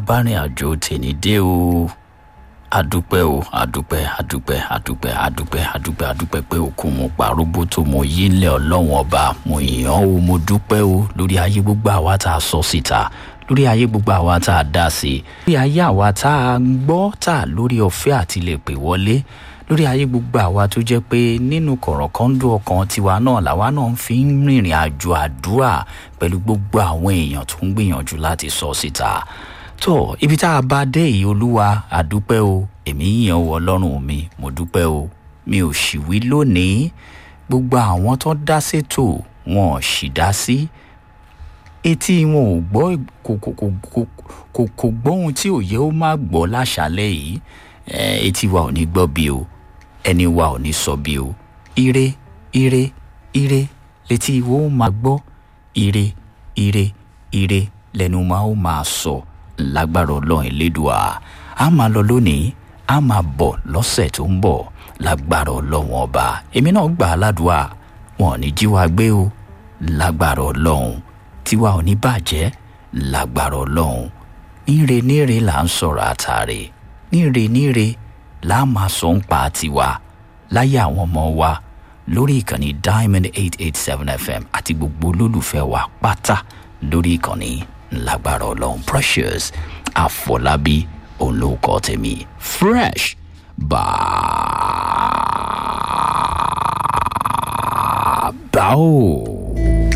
bárìn àjò tèmi dé o adúpẹ́ o adúpẹ́ adúpẹ́ adúpẹ́ adúpẹ́ adúpẹ́ adúpẹ́ pé òkun mo pàrógbó tó mo yí lẹ̀ ọlọ́wọ́n ọba mo yàn o mo dúpẹ́ o lórí ayé gbogbo àwa tá a sọ síta lórí ayé gbogbo àwa tá a dá sí lórí ayé àwa tá a ń gbọ́ tá a lórí ọ̀fẹ́ àti lè pè wọlé lórí ayé gbogbo àwa tó jẹ́ pé nínú kọ̀rọ̀kọ́ńdú ọkàn tiwa náà làwa náà fi ń rìnrìn àjò àdúrà pẹ̀lú gbogbo àwọn èèyàn tó ń gbìyànjú láti sọ síta tó ibi tá a bá dé yìí olúwa àdúpẹ́ o èmi yàn wọ ọlọ́run mi mo dúpẹ́ o mi ò sì wí lónìí gbogbo àwọn tó dá sétò wọn ò sì dá sí etí wọn ò gbọ́ kò kò kò kò kò kò gbọ́ ohun tí òye ó má gbọ́ láṣálẹ̀ yìí etí wa ò ní gbọ́ bí o ẹni wa ò ní sọ bí o ire ire ire létí wo ó máa gbọ́ ire ire ire lẹ́nu máa ó máa sọ lágbára ọlọ́run elédùà á máa lọ lónìí á máa bọ̀ lọ́sẹ̀ tó ń bọ̀ lágbára ọlọ́run ọba èmi náà gbà á ládùúà wọn ò ní jí wa gbé o lágbára ọlọ́run tiwa ò ní bàjẹ́ lágbára ọlọ́run níre níre là ń sọ̀rọ̀ àtàrè níre níre là á máa sọ ń pa tiwa láyé àwọn ọmọ wa lórí ìkànnì diamond eight eight seven fm àti gbogbo olólùfẹ́ wa pátá lórí ìkànnì lágbára ọlọ́run precious àfọlábí olóòkọ tèmi fresh bàbá o.